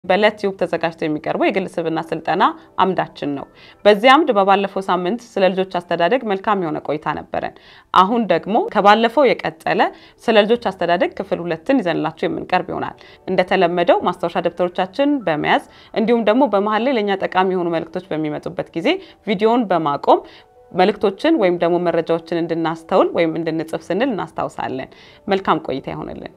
በለትዩብ ተዘጋጅቶ የሚቀርበው የግል ስብዕና ስልጠና አምዳችን ነው። በዚህ አምድ በባለፈው ሳምንት ስለ ልጆች አስተዳደግ መልካም የሆነ ቆይታ ነበረን። አሁን ደግሞ ከባለፈው የቀጠለ ስለ ልጆች አስተዳደግ ክፍል ሁለትን ይዘንላችሁ የምንቀርብ ይሆናል። እንደተለመደው ማስታወሻ ደብተሮቻችን በመያዝ እንዲሁም ደግሞ በመሀል ላይ ለእኛ ጠቃሚ የሆኑ መልእክቶች በሚመጡበት ጊዜ ቪዲዮውን በማቆም መልእክቶችን ወይም ደግሞ መረጃዎችን እንድናስተውል ወይም እንድንጽፍ ስንል እናስታውሳለን። መልካም ቆይታ ይሆንልን።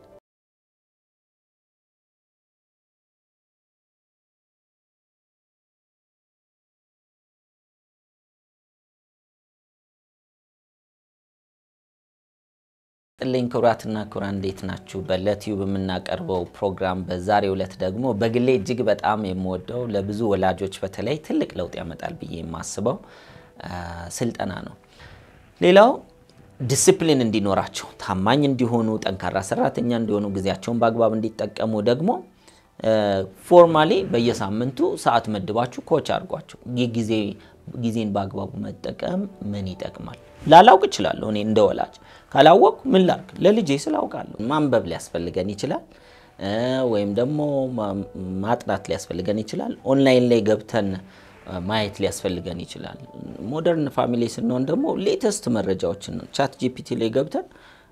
ጥልኝ ክቡራትና ክቡራን እንዴት ናችሁ? በለትዩብ የምናቀርበው ፕሮግራም በዛሬው ዕለት ደግሞ በግሌ እጅግ በጣም የምወደው ለብዙ ወላጆች በተለይ ትልቅ ለውጥ ያመጣል ብዬ የማስበው ስልጠና ነው። ሌላው ዲስፕሊን እንዲኖራቸው፣ ታማኝ እንዲሆኑ፣ ጠንካራ ሰራተኛ እንዲሆኑ፣ ጊዜያቸውን በአግባብ እንዲጠቀሙ ደግሞ ፎርማሊ በየሳምንቱ ሰዓት መድባችሁ ኮች አድርጓቸው። ጊዜ ጊዜን በአግባቡ መጠቀም ምን ይጠቅማል? ላላውቅ እችላለሁ። እኔ እንደ ወላጅ ካላወቅኩ ምን ላርግ? ለልጄ ስላውቃለሁ። ማንበብ ሊያስፈልገን ይችላል፣ ወይም ደግሞ ማጥናት ሊያስፈልገን ይችላል። ኦንላይን ላይ ገብተን ማየት ሊያስፈልገን ይችላል። ሞደርን ፋሚሊ ስንሆን ደግሞ ሌተስት መረጃዎችን ቻት ጂፒቲ ላይ ገብተን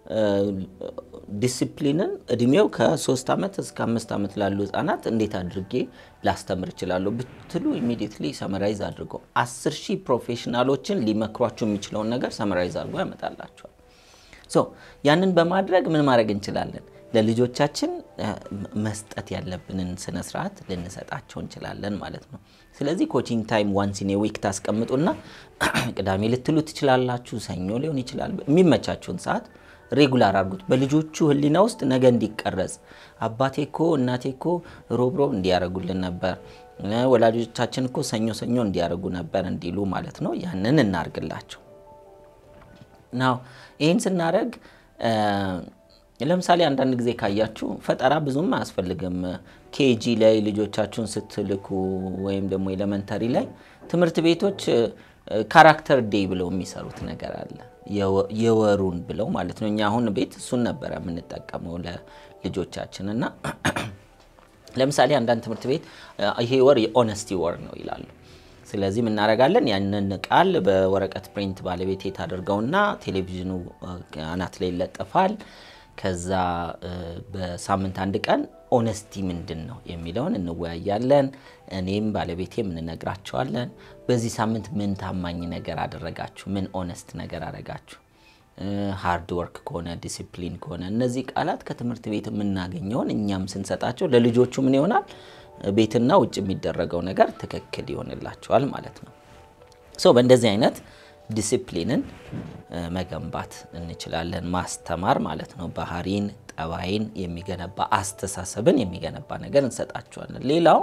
ዲሲፕሊንን እድሜው ከሶስት ዓመት እስከ አምስት ዓመት ላሉ ህጻናት እንዴት አድርጌ ላስተምር እችላለሁ ብትሉ ኢሚዲየትሊ ሰመራይዝ አድርገው አስር ሺህ ፕሮፌሽናሎችን ሊመክሯችሁ የሚችለውን ነገር ሰመራይዝ አድርጎ ያመጣላቸዋል። ሶ ያንን በማድረግ ምን ማድረግ እንችላለን? ለልጆቻችን መስጠት ያለብንን ስነ ስርዓት ልንሰጣቸው እንችላለን ማለት ነው። ስለዚህ ኮቺንግ ታይም ዋንስ ኢን ዊክ ታስቀምጡና ቅዳሜ ልትሉ ትችላላችሁ፣ ሰኞ ሊሆን ይችላል። የሚመቻችሁን ሰዓት ሬጉላር አድርጉት። በልጆቹ ህሊና ውስጥ ነገ እንዲቀረጽ አባቴ እኮ እናቴ እኮ ሮብ ሮብ እንዲያደርጉልን ነበር፣ ወላጆቻችን እኮ ሰኞ ሰኞ እንዲያደርጉ ነበር እንዲሉ ማለት ነው። ያንን እናርግላቸው። ናው ይህን ስናደርግ ለምሳሌ አንዳንድ ጊዜ ካያችሁ ፈጠራ ብዙም አያስፈልግም። ኬጂ ላይ ልጆቻችሁን ስትልኩ ወይም ደግሞ ኤሌመንተሪ ላይ ትምህርት ቤቶች ካራክተር ዴይ ብለው የሚሰሩት ነገር አለ። የወሩን ብለው ማለት ነው። እኛ አሁን ቤት እሱን ነበረ የምንጠቀመው ለልጆቻችን እና ለምሳሌ አንዳንድ ትምህርት ቤት ይሄ ወር የኦነስቲ ወር ነው ይላሉ። ስለዚህ ምናደርጋለን ያንን ቃል በወረቀት ፕሪንት ባለቤት ታደርገውና ቴሌቪዥኑ አናት ላይ ይለጠፋል። ከዛ በሳምንት አንድ ቀን ኦነስቲ ምንድን ነው የሚለውን እንወያያለን። እኔም ባለቤቴም እንነግራቸዋለን። በዚህ ሳምንት ምን ታማኝ ነገር አደረጋችሁ? ምን ኦነስት ነገር አደረጋችሁ? ሃርድ ወርክ ከሆነ ዲሲፕሊን ከሆነ እነዚህ ቃላት ከትምህርት ቤት የምናገኘውን እኛም ስንሰጣቸው ለልጆቹ ምን ይሆናል? ቤትና ውጭ የሚደረገው ነገር ትክክል ይሆንላቸዋል ማለት ነው። ሶ በእንደዚህ አይነት ዲሲፕሊንን መገንባት እንችላለን። ማስተማር ማለት ነው። ባህሪን፣ ጠባይን የሚገነባ አስተሳሰብን የሚገነባ ነገር እንሰጣቸዋለን። ሌላው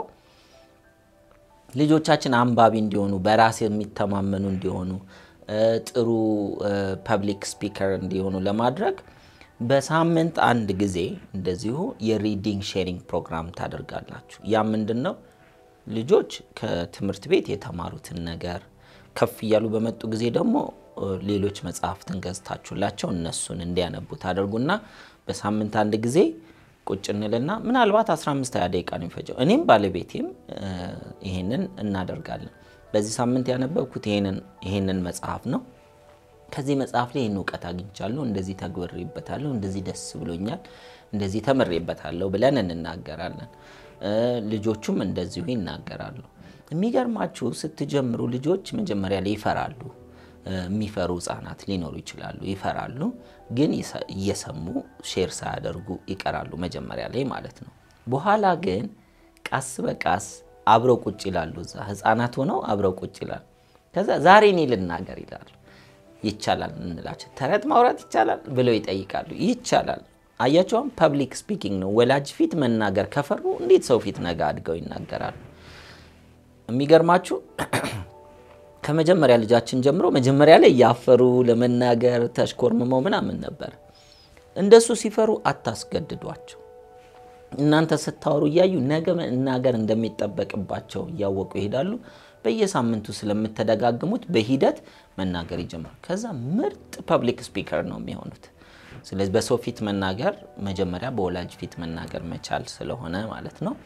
ልጆቻችን አንባቢ እንዲሆኑ፣ በራስ የሚተማመኑ እንዲሆኑ፣ ጥሩ ፐብሊክ ስፒከር እንዲሆኑ ለማድረግ በሳምንት አንድ ጊዜ እንደዚሁ የሪዲንግ ሼሪንግ ፕሮግራም ታደርጋላችሁ። ያ ምንድን ነው? ልጆች ከትምህርት ቤት የተማሩትን ነገር ከፍ እያሉ በመጡ ጊዜ ደግሞ ሌሎች መጽሐፍትን ገዝታችሁላቸው እነሱን እንዲያነቡ ታደርጉና በሳምንት አንድ ጊዜ ቁጭ እንልና ምናልባት 15 20 ደቂቃ ነው የሚፈጀው። እኔም ባለቤቴም ይሄንን እናደርጋለን። በዚህ ሳምንት ያነበብኩት ይሄንን መጽሐፍ ነው። ከዚህ መጽሐፍ ላይ ይህን እውቀት አግኝቻለሁ፣ እንደዚህ ተግብሬበታለሁ፣ እንደዚህ ደስ ብሎኛል፣ እንደዚህ ተምሬበታለሁ ብለን እንናገራለን። ልጆቹም እንደዚሁ ይናገራሉ። የሚገርማችሁ ስትጀምሩ ልጆች መጀመሪያ ላይ ይፈራሉ። የሚፈሩ ህጻናት ሊኖሩ ይችላሉ። ይፈራሉ፣ ግን እየሰሙ ሼር ሳያደርጉ ይቀራሉ መጀመሪያ ላይ ማለት ነው። በኋላ ግን ቃስ በቃስ አብረው ቁጭ ይላሉ። እዛ ህጻናት ሆነው አብረው ቁጭ ይላሉ። ከዛ ዛሬ እኔ ልናገር ይላሉ። ይቻላል እንላቸው። ተረት ማውራት ይቻላል ብለው ይጠይቃሉ። ይቻላል። አያቸውም። ፐብሊክ ስፒኪንግ ነው። ወላጅ ፊት መናገር ከፈሩ እንዴት ሰው ፊት ነገ አድገው ይናገራሉ? የሚገርማችሁ ከመጀመሪያ ልጃችን ጀምሮ መጀመሪያ ላይ እያፈሩ ለመናገር ተሽኮርምመው ምናምን ነበር። እንደሱ ሲፈሩ አታስገድዷቸው። እናንተ ስታወሩ እያዩ ነገ መናገር እንደሚጠበቅባቸው እያወቁ ይሄዳሉ። በየሳምንቱ ስለምተደጋግሙት በሂደት መናገር ይጀምራል። ከዛ ምርጥ ፐብሊክ ስፒከር ነው የሚሆኑት። ስለዚህ በሰው ፊት መናገር መጀመሪያ በወላጅ ፊት መናገር መቻል ስለሆነ ማለት ነው።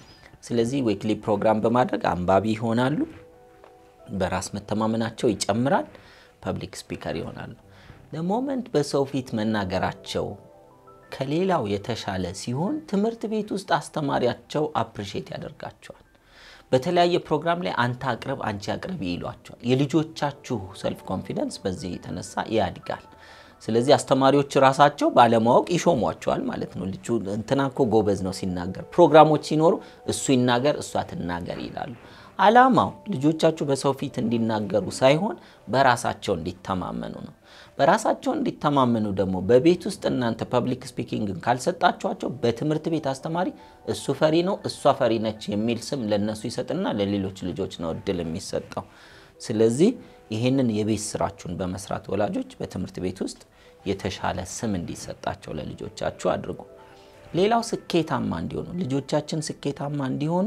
ስለዚህ ዊክሊ ፕሮግራም በማድረግ አንባቢ ይሆናሉ፣ በራስ መተማመናቸው ይጨምራል፣ ፐብሊክ ስፒከር ይሆናሉ። ለሞመንት በሰው ፊት መናገራቸው ከሌላው የተሻለ ሲሆን ትምህርት ቤት ውስጥ አስተማሪያቸው አፕሪሼት ያደርጋቸዋል። በተለያየ ፕሮግራም ላይ አንተ አቅርብ፣ አንቺ አቅርቢ ይሏቸዋል። የልጆቻችሁ ሰልፍ ኮንፊደንስ በዚህ የተነሳ ያድጋል። ስለዚህ አስተማሪዎች ራሳቸው ባለማወቅ ይሾሟቸዋል ማለት ነው። ልጁ እንትና እኮ ጎበዝ ነው ሲናገር፣ ፕሮግራሞች ሲኖሩ እሱ ይናገር እሷ ትናገር ይላሉ። አላማው ልጆቻችሁ በሰው ፊት እንዲናገሩ ሳይሆን በራሳቸው እንዲተማመኑ ነው። በራሳቸው እንዲተማመኑ ደግሞ በቤት ውስጥ እናንተ ፐብሊክ ስፒኪንግን ካልሰጣችኋቸው በትምህርት ቤት አስተማሪ እሱ ፈሪ ነው እሷ ፈሪ ነች የሚል ስም ለነሱ ይሰጥና ለሌሎች ልጆች ነው እድል የሚሰጠው። ስለዚህ ይህንን የቤት ስራችሁን በመስራት ወላጆች በትምህርት ቤት ውስጥ የተሻለ ስም እንዲሰጣቸው ለልጆቻችሁ አድርጉ። ሌላው ስኬታማ እንዲሆኑ ልጆቻችን ስኬታማ እንዲሆኑ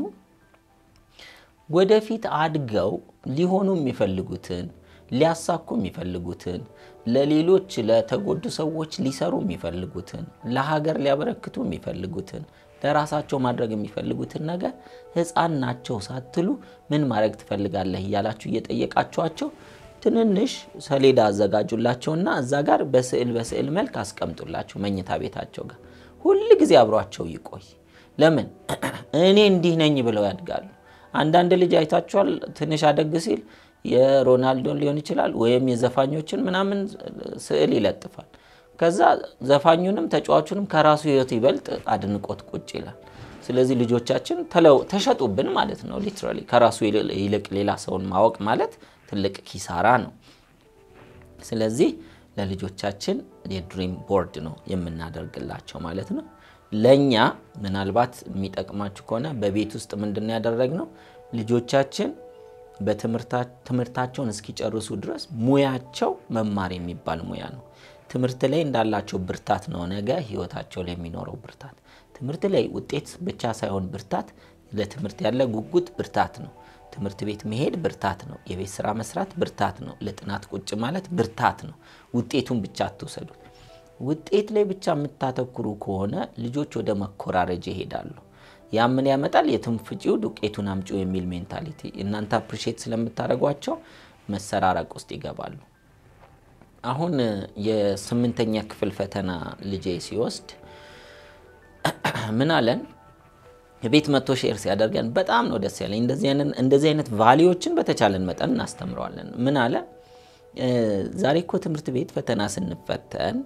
ወደፊት አድገው ሊሆኑ የሚፈልጉትን ሊያሳኩ የሚፈልጉትን ለሌሎች ለተጎዱ ሰዎች ሊሰሩ የሚፈልጉትን ለሀገር ሊያበረክቱ የሚፈልጉትን ለራሳቸው ማድረግ የሚፈልጉትን ነገር ሕፃን ናቸው ሳትሉ ምን ማድረግ ትፈልጋለህ እያላችሁ እየጠየቃችኋቸው ትንንሽ ሰሌዳ አዘጋጁላቸውና እዛ ጋር በስዕል በስዕል መልክ አስቀምጡላቸው መኝታ ቤታቸው ጋር ሁል ጊዜ አብሯቸው ይቆይ። ለምን እኔ እንዲህ ነኝ ብለው ያድጋሉ። አንዳንድ ልጅ አይታችኋል፣ ትንሽ አደግ ሲል የሮናልዶን ሊሆን ይችላል ወይም የዘፋኞችን ምናምን ስዕል ይለጥፋል። ከዛ ዘፋኙንም ተጫዋቹንም ከራሱ ሕይወት ይበልጥ አድንቆት ቁጭ ይላል። ስለዚህ ልጆቻችን ተሸጡብን ማለት ነው። ሊትራሊ ከራሱ ይልቅ ሌላ ሰውን ማወቅ ማለት ትልቅ ኪሳራ ነው። ስለዚህ ለልጆቻችን የድሪም ቦርድ ነው የምናደርግላቸው ማለት ነው። ለእኛ ምናልባት የሚጠቅማችሁ ከሆነ በቤት ውስጥ ምንድን ያደረግነው ልጆቻችን በትምህርታቸውን እስኪጨርሱ ድረስ ሙያቸው መማር የሚባል ሙያ ነው። ትምህርት ላይ እንዳላቸው ብርታት ነው ነገ ህይወታቸው ላይ የሚኖረው ብርታት። ትምህርት ላይ ውጤት ብቻ ሳይሆን ብርታት፣ ለትምህርት ያለ ጉጉት ብርታት ነው። ትምህርት ቤት መሄድ ብርታት ነው። የቤት ስራ መስራት ብርታት ነው። ለጥናት ቁጭ ማለት ብርታት ነው። ውጤቱን ብቻ አትውሰዱት። ውጤት ላይ ብቻ የምታተኩሩ ከሆነ ልጆች ወደ መኮራረጅ ይሄዳሉ። ያ ምን ያመጣል? የትም ፍጪው ዱቄቱን አምጪው የሚል ሜንታሊቲ እናንተ አፕሪሼት ስለምታደርጓቸው መሰራረቅ ውስጥ ይገባሉ። አሁን የስምንተኛ ክፍል ፈተና ልጄ ሲወስድ ምን አለን? ቤት መቶ ሼር ሲያደርገን በጣም ነው ደስ ያለኝ። እንደዚህ አይነት ቫሊዎችን በተቻለን መጠን እናስተምረዋለን። ምን አለ? ዛሬ እኮ ትምህርት ቤት ፈተና ስንፈተን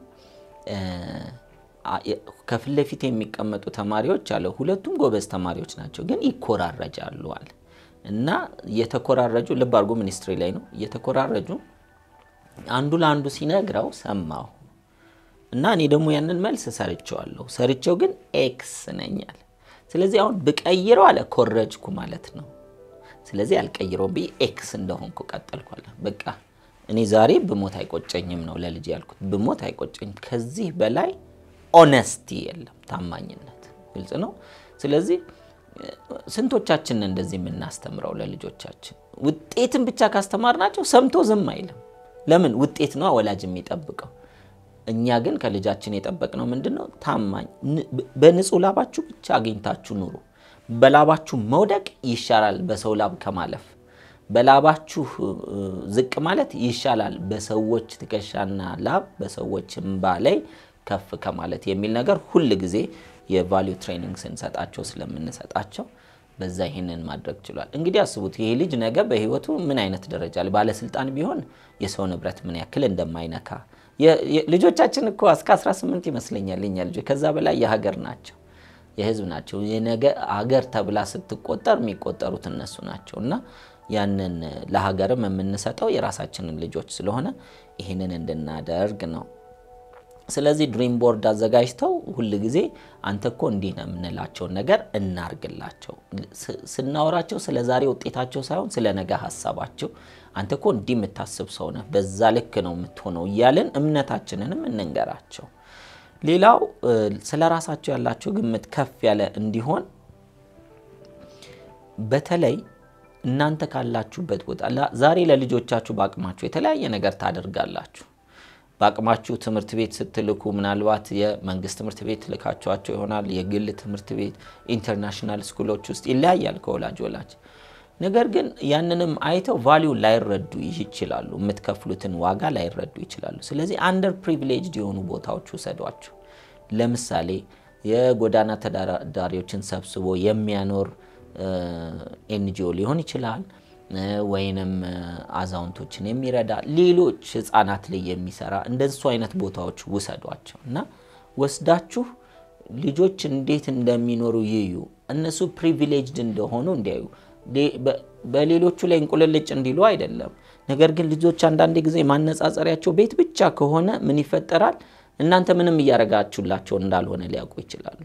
ከፊት ለፊት የሚቀመጡ ተማሪዎች አለ ሁለቱም ጎበዝ ተማሪዎች ናቸው፣ ግን ይኮራረጃሉ አለ እና እየተኮራረጁ ልብ አድርጎ ሚኒስትሪ ላይ ነው እየተኮራረጁ አንዱ ለአንዱ ሲነግረው ሰማሁ እና እኔ ደግሞ ያንን መልስ ሰርቸዋለሁ። ሰርቸው ግን ኤክስ ነኛል። ስለዚህ አሁን ብቀይረው አለ ኮረጅኩ ማለት ነው። ስለዚህ አልቀይረውም ብዬ ኤክስ እንደሆንኩ ቀጠልኳለ። በቃ እኔ ዛሬ ብሞት አይቆጨኝም ነው ለልጅ ያልኩት። ብሞት አይቆጨኝም። ከዚህ በላይ ኦነስቲ የለም፣ ታማኝነት። ግልጽ ነው። ስለዚህ ስንቶቻችንን እንደዚህ የምናስተምረው ለልጆቻችን? ውጤትን ብቻ ካስተማርናቸው ሰምቶ ዝም አይልም። ለምን? ውጤት ነው ወላጅ የሚጠብቀው። እኛ ግን ከልጃችን የጠበቅነው ምንድን ነው? ታማኝ፣ በንጹህ ላባችሁ ብቻ አግኝታችሁ ኑሩ። በላባችሁ መውደቅ ይሻላል በሰው ላብ ከማለፍ። በላባችሁ ዝቅ ማለት ይሻላል በሰዎች ትከሻና ላብ በሰዎች እምባ ላይ ከፍ ከማለት የሚል ነገር ሁል ጊዜ የቫሊዩ ትሬኒንግ ስንሰጣቸው ስለምንሰጣቸው በዛ ይህንን ማድረግ ችሏል። እንግዲህ አስቡት ይሄ ልጅ ነገ በህይወቱ ምን አይነት ደረጃ ላይ ባለስልጣን ቢሆን የሰው ንብረት ምን ያክል እንደማይነካ ልጆቻችን እኮ እስከ 18 ይመስለኛል የኛ ልጆች ከዛ በላይ የሀገር ናቸው የህዝብ ናቸው። የነገ ሀገር ተብላ ስትቆጠር የሚቆጠሩት እነሱ ናቸው እና ያንን ለሀገርም የምንሰጠው የራሳችንን ልጆች ስለሆነ ይህንን እንድናደርግ ነው። ስለዚህ ድሪም ቦርድ አዘጋጅተው ሁል ጊዜ አንተ እኮ እንዲህ ነው የምንላቸውን ነገር እናርግላቸው። ስናወራቸው ስለ ዛሬ ውጤታቸው ሳይሆን ስለ ነገ ሀሳባቸው አንተ እኮ እንዲህ የምታስብ ሰው ነህ፣ በዛ ልክ ነው የምትሆነው እያልን እምነታችንንም እንንገራቸው። ሌላው ስለ ራሳቸው ያላቸው ግምት ከፍ ያለ እንዲሆን በተለይ እናንተ ካላችሁበት ቦታ ዛሬ ለልጆቻችሁ በአቅማችሁ የተለያየ ነገር ታደርጋላችሁ። በአቅማችሁ ትምህርት ቤት ስትልኩ ምናልባት የመንግስት ትምህርት ቤት ልካችኋቸው ይሆናል። የግል ትምህርት ቤት ኢንተርናሽናል ስኩሎች ውስጥ ይለያያል ከወላጅ ወላጅ። ነገር ግን ያንንም አይተው ቫሊዩ ላይረዱ ይችላሉ። የምትከፍሉትን ዋጋ ላይረዱ ይችላሉ። ስለዚህ አንደር ፕሪቪሌጅድ የሆኑ ቦታዎች ውሰዷቸው። ለምሳሌ የጎዳና ተዳዳሪዎችን ሰብስቦ የሚያኖር ኤንጂኦ ሊሆን ይችላል ወይንም አዛውንቶችን የሚረዳ ሌሎች ህጻናት ላይ የሚሰራ እንደሱ አይነት ቦታዎች ውሰዷቸው እና ወስዳችሁ ልጆች እንዴት እንደሚኖሩ ይዩ። እነሱ ፕሪቪሌጅድ እንደሆኑ እንዲያዩ፣ በሌሎቹ ላይ እንቁልልጭ እንዲሉ አይደለም። ነገር ግን ልጆች አንዳንድ ጊዜ ማነጻጸሪያቸው ቤት ብቻ ከሆነ ምን ይፈጠራል? እናንተ ምንም እያደረጋችሁላቸው እንዳልሆነ ሊያውቁ ይችላሉ።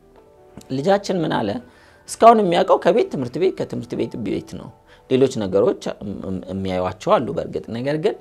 ልጃችን ምን አለ እስካሁን የሚያውቀው ከቤት ትምህርት ቤት ከትምህርት ቤት ቤት ነው። ሌሎች ነገሮች የሚያዩቸው አሉ በእርግጥ ነገር ግን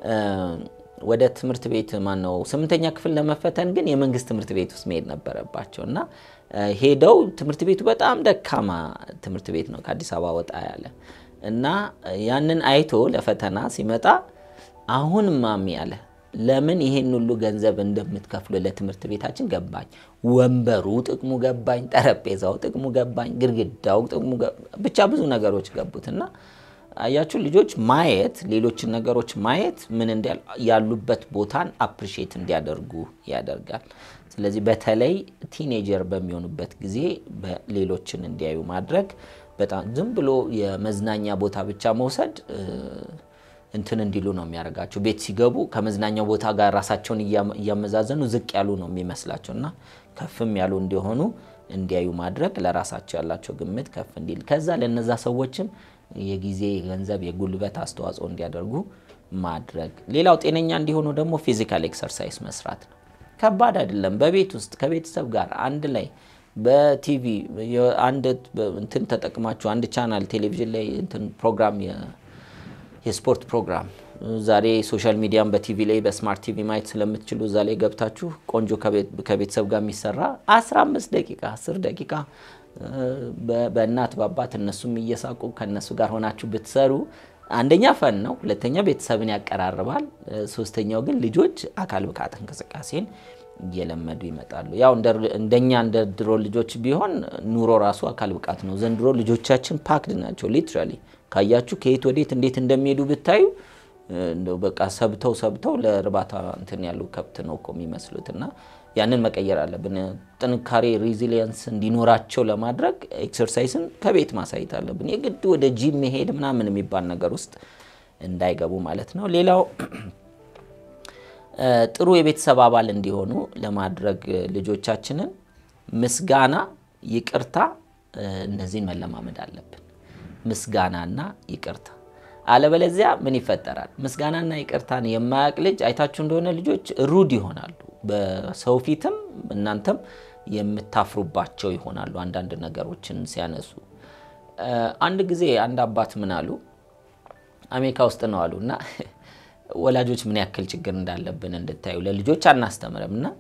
ወደ ትምህርት ቤት ማነው ስምንተኛ ክፍል ለመፈተን ግን የመንግስት ትምህርት ቤት ውስጥ መሄድ ነበረባቸው እና ሄደው ትምህርት ቤቱ በጣም ደካማ ትምህርት ቤት ነው ከአዲስ አበባ ወጣ ያለ እና ያንን አይቶ ለፈተና ሲመጣ አሁን ማሚ አለ ለምን ይሄን ሁሉ ገንዘብ እንደምትከፍሉ ለትምህርት ቤታችን ገባኝ። ወንበሩ ጥቅሙ ገባኝ፣ ጠረጴዛው ጥቅሙ ገባኝ፣ ግድግዳው ጥቅሙ ብቻ ብዙ ነገሮች ገቡት እና አያችሁ ልጆች ማየት ሌሎችን ነገሮች ማየት ምን ያሉበት ቦታን አፕሪሼት እንዲያደርጉ ያደርጋል። ስለዚህ በተለይ ቲኔጀር በሚሆኑበት ጊዜ ሌሎችን እንዲያዩ ማድረግ በጣም ዝም ብሎ የመዝናኛ ቦታ ብቻ መውሰድ እንትን እንዲሉ ነው የሚያደርጋቸው። ቤት ሲገቡ ከመዝናኛው ቦታ ጋር ራሳቸውን እያመዛዘኑ ዝቅ ያሉ ነው የሚመስላቸው እና ከፍም ያሉ እንዲሆኑ እንዲያዩ ማድረግ ለራሳቸው ያላቸው ግምት ከፍ እንዲል ከዛ ለነዛ ሰዎችም የጊዜ የገንዘብ፣ የጉልበት አስተዋጽኦ እንዲያደርጉ ማድረግ። ሌላው ጤነኛ እንዲሆኑ ደግሞ ፊዚካል ኤክሰርሳይዝ መስራት ነው። ከባድ አይደለም። በቤት ውስጥ ከቤተሰብ ጋር አንድ ላይ በቲቪ አንድ እንትን ተጠቅማችሁ አንድ ቻናል ቴሌቪዥን ላይ እንትን ፕሮግራም የስፖርት ፕሮግራም ዛሬ ሶሻል ሚዲያን በቲቪ ላይ በስማርት ቲቪ ማየት ስለምትችሉ እዛ ላይ ገብታችሁ ቆንጆ ከቤተሰብ ጋር የሚሰራ 15 ደቂቃ 10 ደቂቃ በእናት በአባት እነሱም እየሳቁ ከእነሱ ጋር ሆናችሁ ብትሰሩ አንደኛ ፈን ነው፣ ሁለተኛ ቤተሰብን ያቀራርባል፣ ሶስተኛው ግን ልጆች አካል ብቃት እንቅስቃሴን እየለመዱ ይመጣሉ። ያው እንደኛ እንደ ድሮ ልጆች ቢሆን ኑሮ ራሱ አካል ብቃት ነው። ዘንድሮ ልጆቻችን ፓክድ ናቸው። ሊትራሊ ካያችሁ ከየት ወዴት እንዴት እንደሚሄዱ ብታዩ እንደው በቃ ሰብተው ሰብተው ለእርባታ እንትን ያሉ ከብት ነው እኮ የሚመስሉት እና ያንን መቀየር አለብን። ጥንካሬ ሪዚሊየንስ እንዲኖራቸው ለማድረግ ኤክሰርሳይስን ከቤት ማሳየት አለብን። የግድ ወደ ጂም መሄድ ምናምን የሚባል ነገር ውስጥ እንዳይገቡ ማለት ነው። ሌላው ጥሩ የቤተሰብ አባል እንዲሆኑ ለማድረግ ልጆቻችንን ምስጋና፣ ይቅርታ እነዚህን መለማመድ አለብን። ምስጋናና ይቅርታ አለበለዚያ ምን ይፈጠራል? ምስጋናና ይቅርታን የማያውቅ ልጅ አይታችሁ እንደሆነ ልጆች ሩድ ይሆናሉ። በሰው ፊትም እናንተም የምታፍሩባቸው ይሆናሉ። አንዳንድ ነገሮችን ሲያነሱ አንድ ጊዜ አንድ አባት ምን አሉ፣ አሜሪካ ውስጥ ነው አሉ እና ወላጆች ምን ያክል ችግር እንዳለብን እንድታዩ ለልጆች አናስተምርም እና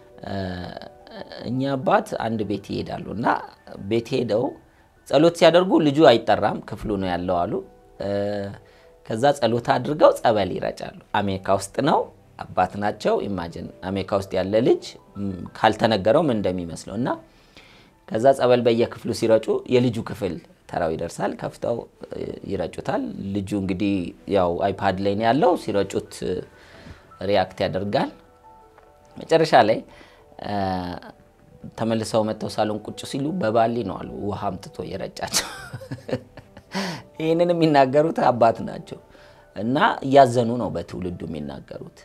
እኛ አባት አንድ ቤት ይሄዳሉ እና ቤት ሄደው ጸሎት ሲያደርጉ ልጁ አይጠራም፣ ክፍሉ ነው ያለው አሉ። ከዛ ጸሎት አድርገው ጸበል ይረጫሉ። አሜሪካ ውስጥ ነው አባት ናቸው። ኢማጅን አሜሪካ ውስጥ ያለ ልጅ ካልተነገረው ምን እንደሚመስለው እና ከዛ ጸበል በየክፍሉ ሲረጩ የልጁ ክፍል ተራው ይደርሳል። ከፍተው ይረጩታል። ልጁ እንግዲህ ያው አይፓድ ላይ ነው ያለው። ሲረጩት ሪያክት ያደርጋል። መጨረሻ ላይ ተመልሰው መጥተው ሳሎን ቁጭ ሲሉ በባሊ ነው አሉ ውሃ አምጥቶ የረጫቸው። ይህንን የሚናገሩት አባት ናቸው እና እያዘኑ ነው በትውልዱ የሚናገሩት።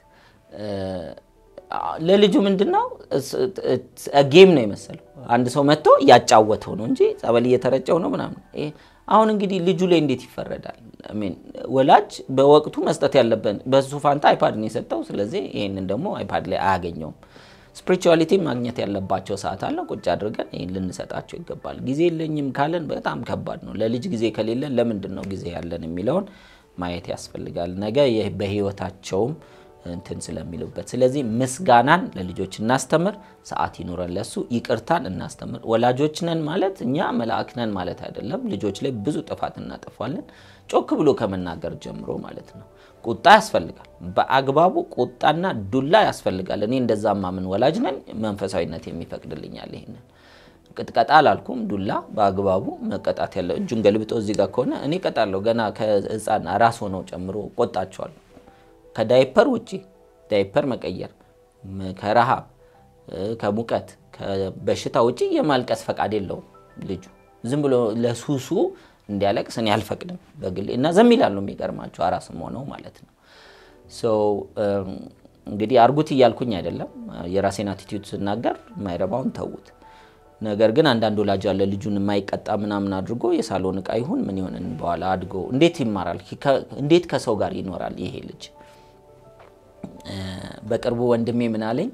ለልጁ ምንድን ነው ጌም ነው የመሰለው። አንድ ሰው መጥቶ እያጫወተው ነው እንጂ ጸበል እየተረጨው ነው ምናምን። አሁን እንግዲህ ልጁ ላይ እንዴት ይፈረዳል? ወላጅ በወቅቱ መስጠት ያለበት በሱ ፋንታ አይፓድ ነው የሰጠው። ስለዚህ ይህንን ደግሞ አይፓድ ላይ አያገኘውም። ስፒሪቹዋሊቲ ማግኘት ያለባቸው ሰዓት አለ። ቁጭ አድርገን ይህን ልንሰጣቸው ይገባል። ጊዜ የለኝም ካለን በጣም ከባድ ነው። ለልጅ ጊዜ ከሌለን ለምንድን ነው ጊዜ ያለን የሚለውን ማየት ያስፈልጋል። ነገ በህይወታቸውም እንትን ስለሚሉበት ስለዚህ ምስጋናን ለልጆች እናስተምር፣ ሰዓት ይኖረን ለሱ ይቅርታን እናስተምር። ወላጆች ነን ማለት እኛ መልአክ ነን ማለት አይደለም። ልጆች ላይ ብዙ ጥፋት እናጠፋለን። ጮክ ብሎ ከመናገር ጀምሮ ማለት ነው። ቁጣ ያስፈልጋል። በአግባቡ ቁጣና ዱላ ያስፈልጋል። እኔ እንደዛ ማምን ወላጅ ነን። መንፈሳዊነት የሚፈቅድልኛል ይሄንን ቅጥቀጣ አላልኩም። ዱላ በአግባቡ መቀጣት ያለው እጁን ገልብጦ እዚህ ጋር ከሆነ እኔ ቀጣለሁ። ገና ከህፃን ራስ ሆነው ጨምሮ ቆጣቸዋለሁ። ከዳይፐር ውጪ ዳይፐር መቀየር፣ ከረሃብ፣ ከሙቀት፣ ከበሽታ ውጪ የማልቀስ ፈቃድ የለውም ልጁ። ዝም ብሎ ለሱሱ እንዲያለቅስ እኔ አልፈቅድም በግሌ እና ዘም ይላሉ። የሚገርማቸው አራስም ሆነው ማለት ነው። እንግዲህ አርጉት እያልኩኝ አይደለም። የራሴን አቲቲዩድ ስናገር የማይረባውን ተዉት። ነገር ግን አንዳንድ ወላጅ አለ ልጁን የማይቀጣ ምናምን አድርጎ የሳሎን እቃ ይሁን ምን ይሆን በኋላ አድጎ እንዴት ይማራል? እንዴት ከሰው ጋር ይኖራል ይሄ ልጅ? በቅርቡ ወንድሜ ምን አለኝ፣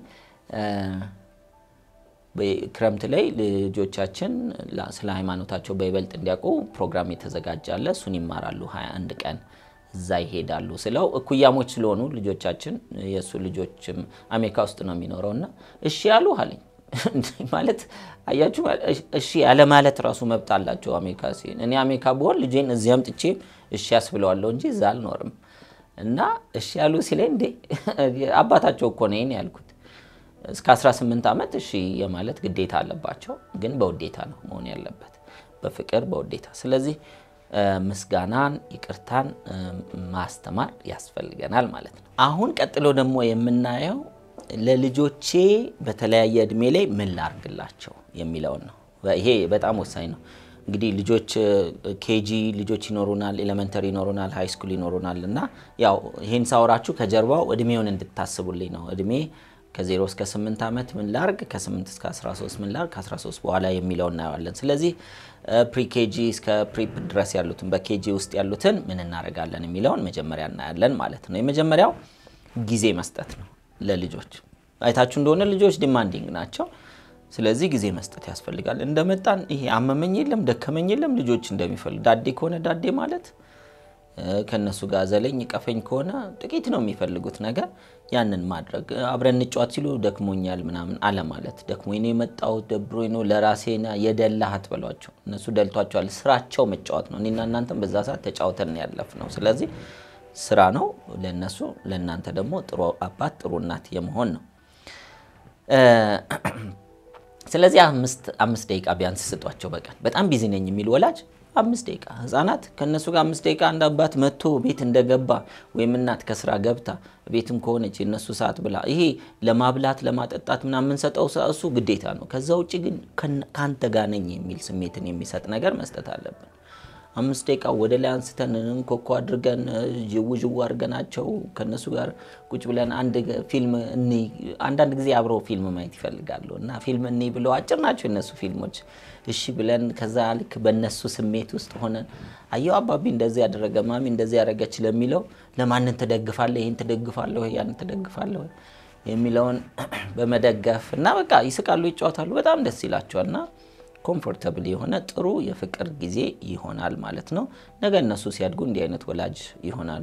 ክረምት ላይ ልጆቻችን ስለ ሃይማኖታቸው በይበልጥ እንዲያውቁ ፕሮግራም የተዘጋጀ አለ። እሱን ይማራሉ 21 ቀን እዛ ይሄዳሉ ስለው እኩያሞች ስለሆኑ ልጆቻችን የእሱ ልጆችም አሜሪካ ውስጥ ነው የሚኖረው እና እሺ ያሉ አለኝ ማለት አያችሁ፣ እሺ ያለ ማለት ራሱ መብት አላቸው አሜሪካ ሲሄድ። እኔ አሜሪካ ብሆን ልጄን እዚህ አምጥቼ እሺ ያስብለዋለሁ እንጂ እዛ አልኖርም። እና እሺ ያሉ ሲለኝ እንዴ አባታቸው እኮ ነኝ ያልኩት። እስከ 18 ዓመት እሺ የማለት ግዴታ አለባቸው፣ ግን በውዴታ ነው መሆን ያለበት፣ በፍቅር በውዴታ። ስለዚህ ምስጋናን፣ ይቅርታን ማስተማር ያስፈልገናል ማለት ነው። አሁን ቀጥሎ ደግሞ የምናየው ለልጆቼ በተለያየ እድሜ ላይ ምን ላርግላቸው የሚለውን ነው። ይሄ በጣም ወሳኝ ነው። እንግዲህ ልጆች ኬጂ ልጆች ይኖሩናል፣ ኤሌመንተሪ ይኖሩናል፣ ሃይ ስኩል ይኖሩናል እና ያው ይሄን ሳወራችሁ ከጀርባው እድሜውን እንድታስቡልኝ ነው። እድሜ ከ0 እስከ 8 ዓመት ምን ላርግ፣ ከ8 እስከ 13 ምን ላርግ፣ ከ13 በኋላ የሚለው እናየዋለን። ስለዚህ ፕሪ ኬጂ እስከ ፕሪፕ ድረስ ያሉትን በኬጂ ውስጥ ያሉትን ምን እናደርጋለን የሚለውን መጀመሪያ እናያለን ማለት ነው። የመጀመሪያው ጊዜ መስጠት ነው ለልጆች። አይታችሁ እንደሆነ ልጆች ዲማንዲንግ ናቸው። ስለዚህ ጊዜ መስጠት ያስፈልጋል። እንደመጣን ይሄ አመመኝ የለም ደከመኝ የለም ልጆች እንደሚፈልግ ዳዴ ከሆነ ዳዴ ማለት ከነሱ ጋር ዘለኝ ቀፈኝ ከሆነ ጥቂት ነው የሚፈልጉት ነገር ያንን ማድረግ። አብረን እንጫወት ሲሉ ደክሞኛል ምናምን አለ ማለት ደክሞኝ ነው የመጣሁት ደብሮኝ ነው ለራሴና የደላህ አትበሏቸው። እነሱ ደልቷቸዋል። ስራቸው መጫወት ነው። እኔና እናንተም በዛ ሰዓት ተጫውተን ያለፍ ነው። ስለዚህ ስራ ነው ለነሱ፣ ለእናንተ ደግሞ ጥሩ አባት ጥሩ እናት የመሆን ነው። ስለዚህ አምስት ደቂቃ ቢያንስ ስጧቸው በቀን። በጣም ቢዚ ነኝ የሚል ወላጅ አምስት ደቂቃ ህጻናት ከእነሱ ጋር አምስት ደቂቃ አንድ አባት መጥቶ ቤት እንደገባ ወይም እናት ከስራ ገብታ ቤትም ከሆነች የእነሱ ሰዓት ብላ ይሄ ለማብላት ለማጠጣት ምናምን የምንሰጠው እሱ ግዴታ ነው። ከዛ ውጭ ግን ከአንተ ጋር ነኝ የሚል ስሜትን የሚሰጥ ነገር መስጠት አለብን። አምስት ደቂቃ ወደ ላይ አንስተን እንኮኮ አድርገን ዥው ዥው አድርገናቸው ከእነሱ ጋር ቁጭ ብለን አንድ ፊልም እኒ አንዳንድ ጊዜ አብረው ፊልም ማየት ይፈልጋሉ እና ፊልም እኒ ብለው አጭር ናቸው የነሱ ፊልሞች። እሺ ብለን ከዛ ልክ በእነሱ ስሜት ውስጥ ሆነን አየው አባቢ እንደዚህ ያደረገ ማሚ እንደዚህ ያደረገች ለሚለው ለማንን ትደግፋለህ፣ ይህን ትደግፋለህ፣ ያንን ትደግፋለህ የሚለውን በመደገፍ እና በቃ ይስቃሉ፣ ይጫወታሉ፣ በጣም ደስ ይላቸዋል እና ኮምፎርተብል የሆነ ጥሩ የፍቅር ጊዜ ይሆናል ማለት ነው። ነገ እነሱ ሲያድጉ እንዲህ አይነት ወላጅ ይሆናሉ።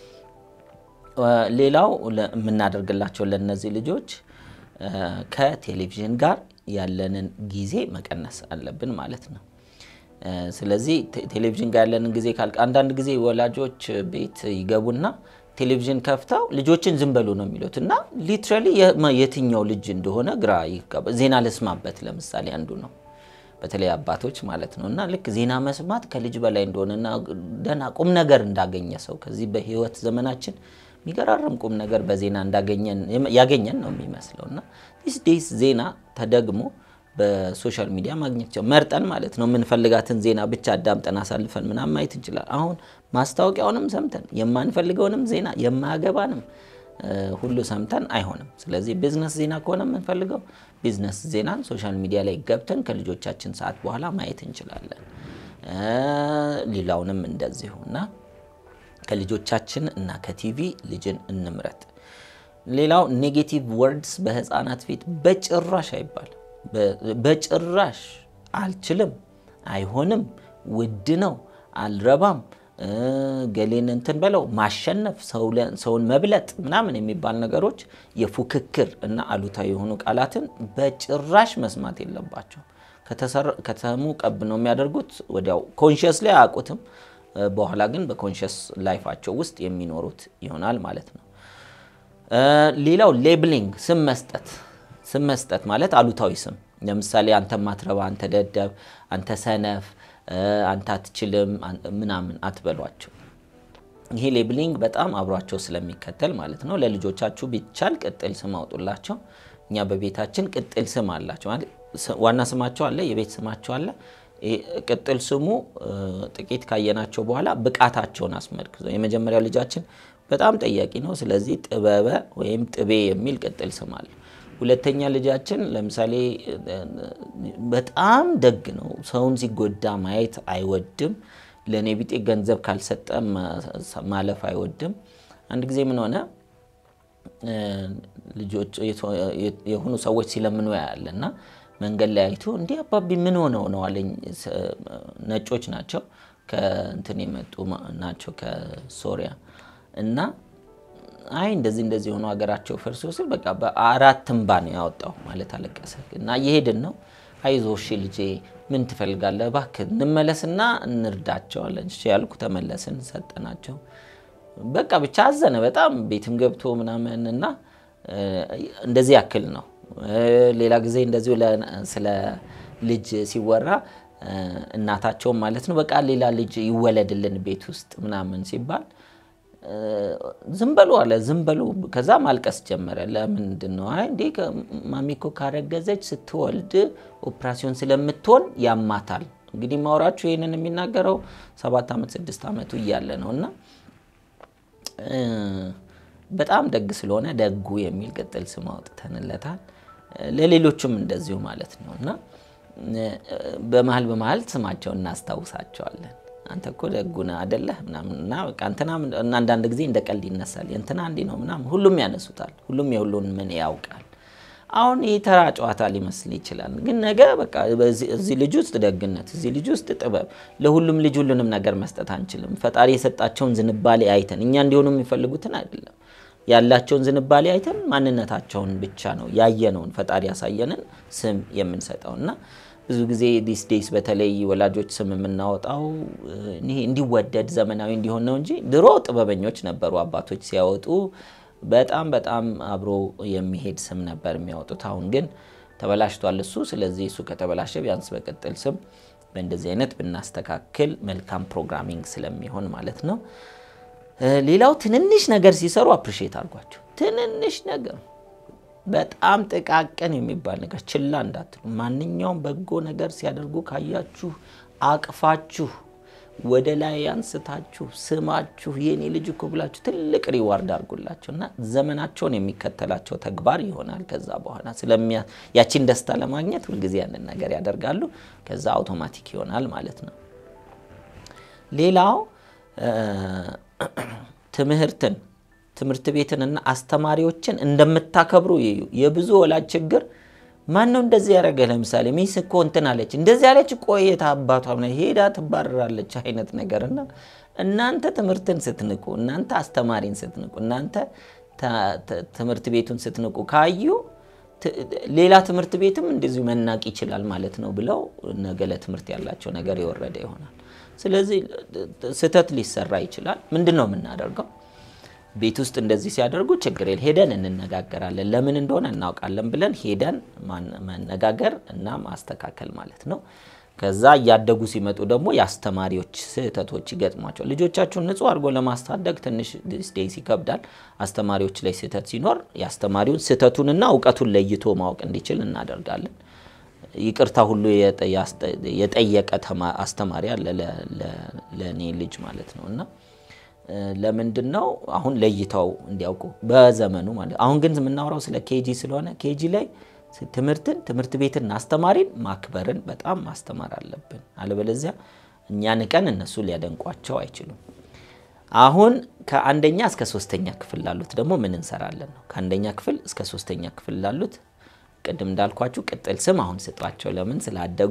ሌላው የምናደርግላቸው ለእነዚህ ልጆች ከቴሌቪዥን ጋር ያለንን ጊዜ መቀነስ አለብን ማለት ነው። ስለዚህ ቴሌቪዥን ጋር ያለንን ጊዜ ካል አንዳንድ ጊዜ ወላጆች ቤት ይገቡና ቴሌቪዥን ከፍተው ልጆችን ዝም በሉ ነው የሚሉት እና ሊትራሊ የትኛው ልጅ እንደሆነ ግራ ይጋባ። ዜና ልስማበት ለምሳሌ አንዱ ነው በተለይ አባቶች ማለት ነው እና ልክ ዜና መስማት ከልጅ በላይ እንደሆነና ደህና ቁም ነገር እንዳገኘ ሰው ከዚህ በህይወት ዘመናችን የሚገራርም ቁም ነገር በዜና ያገኘን ነው የሚመስለው እና ዲስ ዴይስ ዜና ተደግሞ በሶሻል ሚዲያ ማግኘት መርጠን ማለት ነው የምንፈልጋትን ዜና ብቻ አዳምጠን አሳልፈን ምናምን ማየት እንችላል። አሁን ማስታወቂያውንም ሰምተን የማንፈልገውንም ዜና የማያገባንም ሁሉ ሰምተን አይሆንም። ስለዚህ ቢዝነስ ዜና ከሆነ የምንፈልገው ቢዝነስ ዜናን ሶሻል ሚዲያ ላይ ገብተን ከልጆቻችን ሰዓት በኋላ ማየት እንችላለን። ሌላውንም እንደዚሁ እና ከልጆቻችን እና ከቲቪ ልጅን እንምረጥ። ሌላው ኔጌቲቭ ወርድስ በህፃናት ፊት በጭራሽ አይባል። በጭራሽ አልችልም፣ አይሆንም፣ ውድ ነው፣ አልረባም፣ ገሌን እንትን በለው ማሸነፍ፣ ሰውን መብለጥ ምናምን የሚባል ነገሮች የፉክክር እና አሉታዊ የሆኑ ቃላትን በጭራሽ መስማት የለባቸው። ከተሰሙ ቀብ ነው የሚያደርጉት። ወዲያው ኮንሽስ ላይ አያውቁትም። በኋላ ግን በኮንሽስ ላይፋቸው ውስጥ የሚኖሩት ይሆናል ማለት ነው። ሌላው ሌብሊንግ፣ ስም መስጠት። ስም መስጠት ማለት አሉታዊ ስም ለምሳሌ አንተ ማትረባ፣ አንተ ደደብ፣ አንተ ሰነፍ፣ አንተ አትችልም ምናምን አትበሏቸው። ይሄ ሌብሊንግ በጣም አብሯቸው ስለሚከተል ማለት ነው። ለልጆቻችሁ ቢቻል ቅጥል ስም አውጡላቸው። እኛ በቤታችን ቅጥል ስም አላቸው። ዋና ስማቸው አለ፣ የቤት ስማቸው አለ። ቅጥል ስሙ ጥቂት ካየናቸው በኋላ ብቃታቸውን አስመልክቶ የመጀመሪያው ልጃችን በጣም ጠያቂ ነው። ስለዚህ ጥበበ ወይም ጥቤ የሚል ቅጥል ስም አለ። ሁለተኛ ልጃችን ለምሳሌ በጣም ደግ ነው። ሰውን ሲጎዳ ማየት አይወድም። ለእኔ ቢጤ ገንዘብ ካልሰጠ ማለፍ አይወድም። አንድ ጊዜ ምን ሆነ፣ ልጆች የሆኑ ሰዎች ሲለምኑ ያያለ እና መንገድ ላይ አይቶ እንዲህ አባቢ ምን ሆነው ነው አለኝ። ነጮች ናቸው፣ ከእንትን የመጡ ናቸው ከሶሪያ እና አይ እንደዚህ እንደዚህ የሆኑ ሀገራቸው ፈርሶ ስል በቃ በአራት እንባ ነው ያወጣው ማለት አለቀሰ። እና እየሄድን ነው አይዞ እሺ ልጄ ምን ትፈልጋለህ? እባክህ እንመለስና እንርዳቸው አለን። እሺ ያልኩ ተመለስን፣ ሰጠናቸው። በቃ ብቻ አዘነ በጣም ቤትም ገብቶ ምናምን እና እንደዚህ ያክል ነው። ሌላ ጊዜ እንደዚሁ ስለ ልጅ ሲወራ እናታቸውም ማለት ነው በቃ ሌላ ልጅ ይወለድልን ቤት ውስጥ ምናምን ሲባል ዝም በሉ አለ። ዝም በሉ። ከዛ ማልቀስ ጀመረ። ለምንድን ነው? አይ እንዴ ማሚኮ ካረገዘች ስትወልድ ኦፕራሲዮን ስለምትሆን ያማታል። እንግዲህ ማውራችሁ ይህንን የሚናገረው ሰባት ዓመት ስድስት ዓመቱ እያለ ነው እና በጣም ደግ ስለሆነ ደጉ የሚል ቅጥል ስም አውጥተንለታል። ለሌሎቹም እንደዚሁ ማለት ነው እና በመሀል በመሀል ስማቸውን እናስታውሳቸዋለን። አንተ እኮ ደጉ ነህ አደለህ ምናምን እና በቃ እንትና እና አንዳንድ ጊዜ እንደ ቀልድ ይነሳል። እንትና እንዲህ ነው ምናምን ሁሉም ያነሱታል። ሁሉም የሁሉን ምን ያውቃል። አሁን ይህ ተራ ጨዋታ ሊመስል ይችላል፣ ግን ነገ በቃ እዚህ ልጅ ውስጥ ደግነት፣ እዚህ ልጅ ውስጥ ጥበብ፣ ለሁሉም ልጅ ሁሉንም ነገር መስጠት አንችልም። ፈጣሪ የሰጣቸውን ዝንባሌ አይተን እኛ እንዲሆኑ የሚፈልጉትን አይደለም ያላቸውን ዝንባሌ አይተን ማንነታቸውን ብቻ ነው ያየነውን ፈጣሪ ያሳየንን ስም የምንሰጠው እና ብዙ ጊዜ ዲስ ዴይስ በተለይ ወላጆች ስም የምናወጣው እንዲወደድ ዘመናዊ እንዲሆን ነው እንጂ ድሮ ጥበበኞች ነበሩ አባቶች ሲያወጡ በጣም በጣም አብሮ የሚሄድ ስም ነበር የሚያወጡት። አሁን ግን ተበላሽቷል እሱ። ስለዚህ እሱ ከተበላሸ ቢያንስ በቅጥል ስም በእንደዚህ አይነት ብናስተካክል መልካም ፕሮግራሚንግ ስለሚሆን ማለት ነው። ሌላው ትንንሽ ነገር ሲሰሩ አፕሪሼት አድርጓቸው። ትንንሽ ነገር በጣም ጥቃቅን የሚባል ነገር ችላ እንዳትሉ። ማንኛውም በጎ ነገር ሲያደርጉ ካያችሁ አቅፋችሁ ወደ ላይ አንስታችሁ ስማችሁ የኔ ልጅ እኮ ብላችሁ ትልቅ ሪዋርድ አድርጉላቸው እና ዘመናቸውን የሚከተላቸው ተግባር ይሆናል። ከዛ በኋላ ስለሚያ ያቺን ደስታ ለማግኘት ሁልጊዜ ያንን ነገር ያደርጋሉ። ከዛ አውቶማቲክ ይሆናል ማለት ነው። ሌላው ትምህርትን ትምህርት ቤትንና አስተማሪዎችን እንደምታከብሩ ይዩ። የብዙ ወላጅ ችግር ማን ነው እንደዚህ ያደረገ? ለምሳሌ ሚስ እኮ እንትን አለች እንደዚህ ያለች ቆየት አባቷ ሄዳ ትባረራለች አይነት ነገር እና እናንተ ትምህርትን ስትንቁ፣ እናንተ አስተማሪን ስትንቁ፣ እናንተ ትምህርት ቤቱን ስትንቁ ካዩ ሌላ ትምህርት ቤትም እንደዚሁ መናቅ ይችላል ማለት ነው ብለው ነገ ለትምህርት ያላቸው ነገር የወረደ ይሆናል። ስለዚህ ስህተት ሊሰራ ይችላል። ምንድን ነው የምናደርገው? ቤት ውስጥ እንደዚህ ሲያደርጉ ችግር የለ ሄደን እንነጋገራለን። ለምን እንደሆነ እናውቃለን ብለን ሄደን መነጋገር እና ማስተካከል ማለት ነው። ከዛ እያደጉ ሲመጡ ደግሞ የአስተማሪዎች ስህተቶች ይገጥሟቸዋል። ልጆቻችሁን ንጹሕ አድርጎ ለማስታደግ ትንሽ ዴይስ ይከብዳል። አስተማሪዎች ላይ ስህተት ሲኖር የአስተማሪውን ስህተቱንና እውቀቱን ለይቶ ማወቅ እንዲችል እናደርጋለን። ይቅርታ ሁሉ የጠየቀ አስተማሪ አለ ለእኔ ልጅ ማለት ነው እና ለምንድን ነው አሁን ለይተው እንዲያውቁ በዘመኑ ማለት አሁን ግን የምናወራው ስለ ኬጂ ስለሆነ ኬጂ ላይ ትምህርትን ትምህርት ቤትን አስተማሪን ማክበርን በጣም ማስተማር አለብን። አለበለዚያ እኛ ንቀን እነሱ ሊያደንቋቸው አይችሉም። አሁን ከአንደኛ እስከ ሶስተኛ ክፍል ላሉት ደግሞ ምን እንሰራለን ነው። ከአንደኛ ክፍል እስከ ሶስተኛ ክፍል ላሉት ቅድም እንዳልኳችሁ ቅጥል ስም አሁን ስጧቸው። ለምን ስላደጉ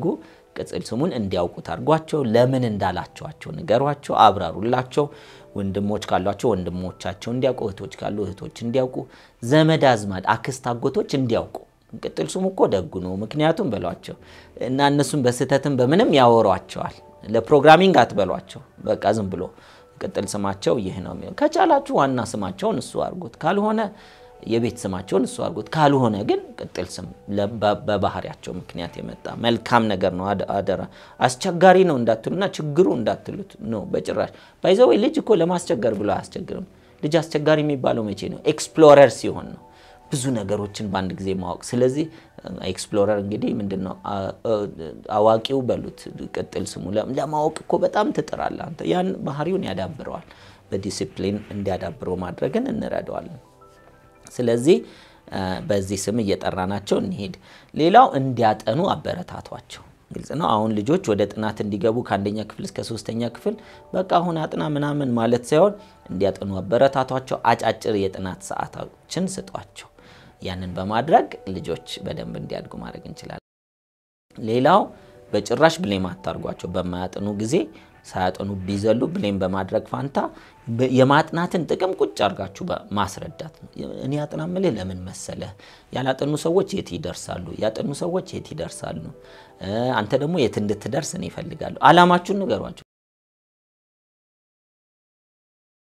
ቅጽል ስሙን እንዲያውቁት አድርጓቸው። ለምን እንዳላቸዋቸው ንገሯቸው፣ አብራሩላቸው። ወንድሞች ካሏቸው ወንድሞቻቸው እንዲያውቁ፣ እህቶች ካሉ እህቶች እንዲያውቁ፣ ዘመድ አዝማድ፣ አክስት አጎቶች እንዲያውቁ። ቅጥል ስሙ እኮ ደጉ ነው። ምክንያቱም በሏቸው እና እነሱም በስህተትም በምንም ያወሯቸዋል። ለፕሮግራሚንግ አትበሏቸው። በቃ ዝም ብሎ ቅጥል ስማቸው ይህ ነው የሚሆን። ከቻላችሁ ዋና ስማቸውን እሱ አድርጉት፣ ካልሆነ የቤት ስማቸውን እሱ አድርጉት። ካልሆነ ግን ቅጥል ስም በባህሪያቸው ምክንያት የመጣ መልካም ነገር ነው። አደራ አስቸጋሪ ነው እንዳትሉና ችግሩ እንዳትሉት ነው በጭራሽ። ባይዘወይ ልጅ እኮ ለማስቸገር ብሎ አያስቸግርም። ልጅ አስቸጋሪ የሚባለው መቼ ነው? ኤክስፕሎረር ሲሆን ነው ብዙ ነገሮችን በአንድ ጊዜ ማወቅ። ስለዚህ ኤክስፕሎረር እንግዲህ ምንድን ነው አዋቂው በሉት ቅጥል ስሙ ለማወቅ እኮ በጣም ትጥራለህ አንተ። ያን ባህሪውን ያዳብረዋል። በዲሲፕሊን እንዲያዳብረው ማድረግን እንረዳዋለን። ስለዚህ በዚህ ስም እየጠራናቸው እንሄድ። ሌላው እንዲያጠኑ አበረታቷቸው። ግልጽ ነው። አሁን ልጆች ወደ ጥናት እንዲገቡ ከአንደኛ ክፍል እስከ ሶስተኛ ክፍል በቃ አሁን አጥና ምናምን ማለት ሳይሆን እንዲያጠኑ አበረታቷቸው። አጫጭር የጥናት ሰዓቶችን ስጧቸው። ያንን በማድረግ ልጆች በደንብ እንዲያድጉ ማድረግ እንችላለን። ሌላው በጭራሽ ብሌም አታርጓቸው። በማያጥኑ ጊዜ ሳያጠኑ ቢዘሉ ብሌም በማድረግ ፋንታ የማጥናትን ጥቅም ቁጭ አድርጋችሁ ማስረዳት ነው። እኔ አጥና ምልህ ለምን መሰለህ? ያላጠኑ ሰዎች የት ይደርሳሉ? ያጠኑ ሰዎች የት ይደርሳሉ? አንተ ደግሞ የት እንድትደርስ እኔ እፈልጋለሁ። አላማችሁን ንገሯቸው።